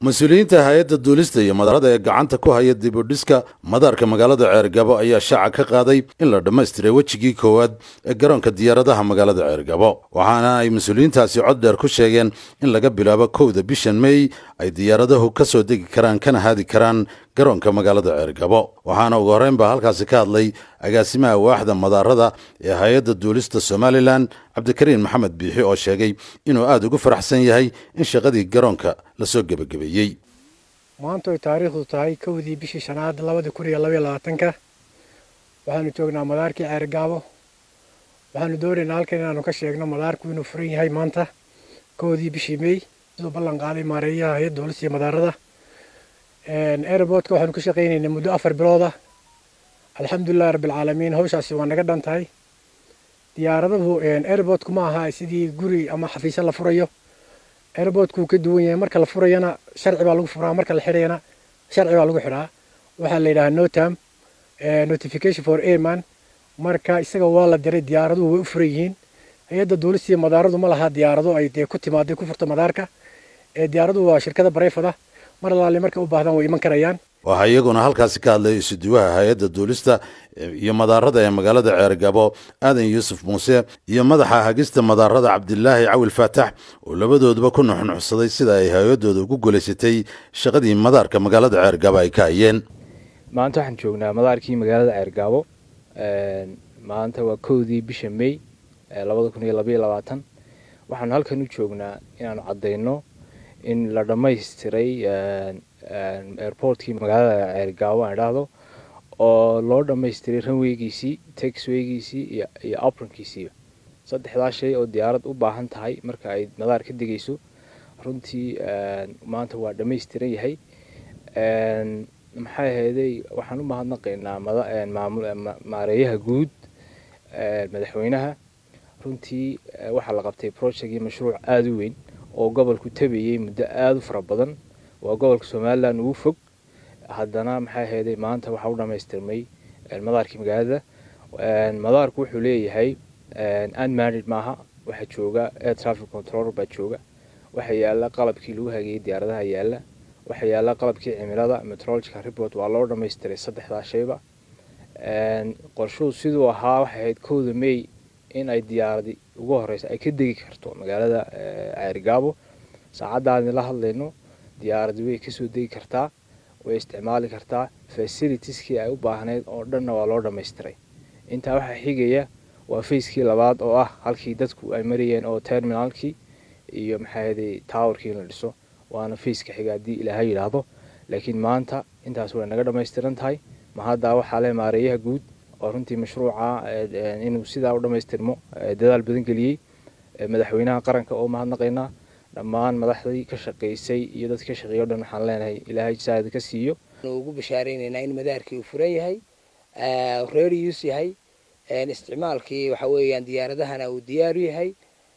mas-uuliyiinta hay-adda duulista iyo madaarada ee gacanta ku haya dib u dhiska madaarka magaalada ceergabo ayaa shaaca ka qaaday in la dhammaystiray wejigii koowaad ee garoonka diyaaradaha magaalada ceergabo waxaana ay mas-uuliyiintaasi cod dheer ku sheegeen in laga bilaabo kowda bishan mey ay diyaaradahu ka soo degi karaan kana haadi karaan garoonka magaalada ceergabo waxaana ugu horreyn baa halkaasi ka hadlay agaasimaha waaxda madaarada ee hay-adda duulista somalilan cabdikariin maxamed biixi oo sheegay inuu aada ugu faraxsan yahay in shaqadii garoonka lasoo gebagabeeyey maanta oy taariikhdu tahay kowdii bishii shanaad labadii kun iyo labaiyo labaatanka waxaanu joognaa madaarkii ceergaabo waxaanu doonaynaa halkan inaanu ka sheegno madaarku inuu furan yahay maanta kowdii bishii mey siduu ballan qaaday maareeyaha hay-adda duulista iyo madaarada airportka waxaanu ka shaqaynaynaa muddo afar bilooda alxamdulilahi rabbilcaalamiin hawshaasi waa naga dhan tahay diyaaradahu airportku ma aha sidii guri ama xafiisyo la furayo airportkuu ka duwan yahay marka la furayana sharci baa lagu furaa marka la xidhayana sharci baa lagu xidhaa waxaa la yidhahaa notam notification for airman marka isaga waa la diray diyaaraduhu way u furan yihiin hay-adda duulistii madaaradu ma laha diyaarado ay dee ku timaaday ku furta madaarka diyaaraduhu waa shirkada bareyfada mar alaale markay u baahdaan way iman karayaan waxaa iyaguna halkaasi ka hadlay isuduwaha hay-adda duulista iyo madaarada ee magaalada ceergabo aadan yuusuf muuse iyo madaxa hagista madaarada cabdilaahi cawil faatax oo labadooduba ku nuxnuxsaday sida ay hay-adooda ugu guulaysatay shaqadii madaarka magaalada ceergabo ay ka hayeen maanta waxaan joognaa madaarkii magaalada ceergaabo maanta waa kowdii bisha mey labada kun iyo labaiyo labaatan waxaanu halkan u joognaa inaanu caddayno in la dhammaystiray airportkii magaalada ceergaabo aan idhaahdo oo loo dhammaystiray ranweygiisii taxweygiisii iyo apronkiisiiba saddexdaa shay oo diyaarad u baahan tahay marka ay madaar ka degayso runtii maanta waa dhammaystiran yahay maxay ahayday waxaan u mahadnaqaynaa maareeyaha guud madaxweynaha runtii waxaa la qabtay projectgii mashruuc aada u weyn oo gobolku tabayay muddo aada u fara badan waa gobolka somalilan ugu fog haddana maxay ahayday maanta waxaa u dhammaystirmay madaarkii magaalada madaarku wuxuu leeyahay unmanid maaha waxaa jooga air traffic control baa jooga waxaa yaala qalabkii lagu hageeyey diyaaradaha yaala waxaa yaala qalabkii cimilada metrological report waa loo dhammaystiray saddexdaa shayba qorshuhu siduu ahaa waxay ahayd kowda may in ay diyaaradi ugu horeysa ay ka degi karto magaalada ceerigaabo saacaddaani la hadlayno diyaaradi way kasoo degi kartaa way isticmaali kartaa facilitieskii ay u baahnayd oo dhanna waa loo dhammaystiray intaa waxaa xigaya waa facekii labaad oo ah halkii dadku ay marayeen oo terminalkii iyo maxaahaday towerkii in la dhiso waana faceka xiga haddii ilaahay yidhaahdo laakiin maanta intaas way naga dhammaystiran tahay mahaddaa waxaa le maareeyaha guud oo runtii mashruuca inuu sidaa u dhammaystirmo dadaal badan geliyey madaxweynaha qaranka oo mahadnaqaynaa dhammaan madaxdii ka shaqaysay iyo dadki ka shaqeeya o dhan waxaan leenahay ilaahay saada ka siiyo ugu bashaareynayna in madaarkii uu furan yahay ready use yahay isticmaalkii waxa weeyaan diyaaradahana uu diyaaru yahay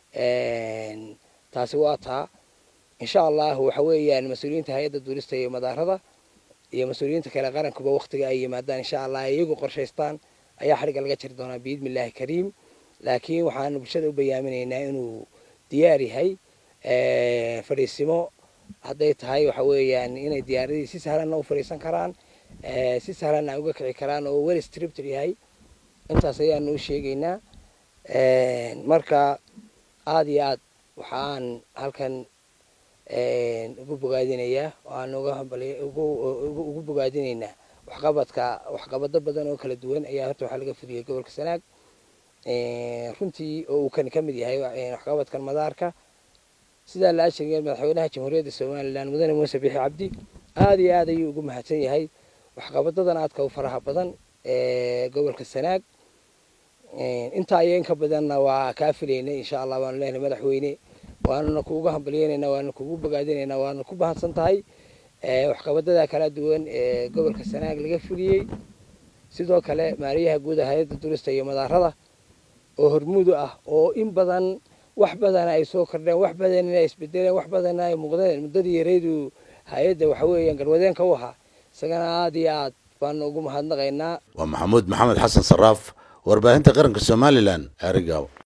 taasi waa taa insha allahu waxa weeyaan mas-uuliyiinta hay-adda duulista iyo madaarada iyo mas-uuliyiinta kale qarankuba waktiga ay yimaadaan insha allah iyagu qorshaystaan ayaa xadhigga laga jiri doonaa biidni illaahi kariim laakiin waxaanu bulshada u bayaaminaynaa inuu diyaar yahay fadhiisimo hadday tahay waxa weeyaan inay diyaaradii si sahlanna u fadhiisan karaan si sahlanna ay uga kici karaan oo wel stripted yahay intaas ayaanu u sheegaynaa marka aada iyo aad waxaan halkan ugu bogaadinayaa aan ugu bogaadinaynaa waxqabadka waxqabado badan oo kala duwan ayaa horta waxaa laga fudiyay gobolka sanaag runtii oo uu kan ka mid yahay waxqabadkan madaarka sidaa la ashariya madaxweynaha jamhuuriyadda somalilan mudane muuse bixi cabdi aada iyo aad ayuu ugu mahadsan yahay waxqabadadan aadka u faraha badan ee gobolka sanaag intaa iyo inka badanna waa kaa filaynay insha allah waanu leenahay madaxweyne waanuna kuugu hambalyeynayna waanu kugu bogaadinayna waanu ku bahadsan tahay waxqabadada kala duwan ee gobolka sanaag laga fuliyey sidoo kale maariyaha guud hay-adda durista iyo madaarada oo hormuudu ah oo in badan wax badana ay soo kordheen wax badanna ay isbedeleen wax badanna ay muuqdeen muddadii yaraydu hay-adda waxa weeyaan garwadeenka u ahaa isagana aada iyo aad baanu ugu mahadnaqaynaa waa maxamuud maxamed xasan saraaf warbaahinta qaranka somalilan ceerigaabo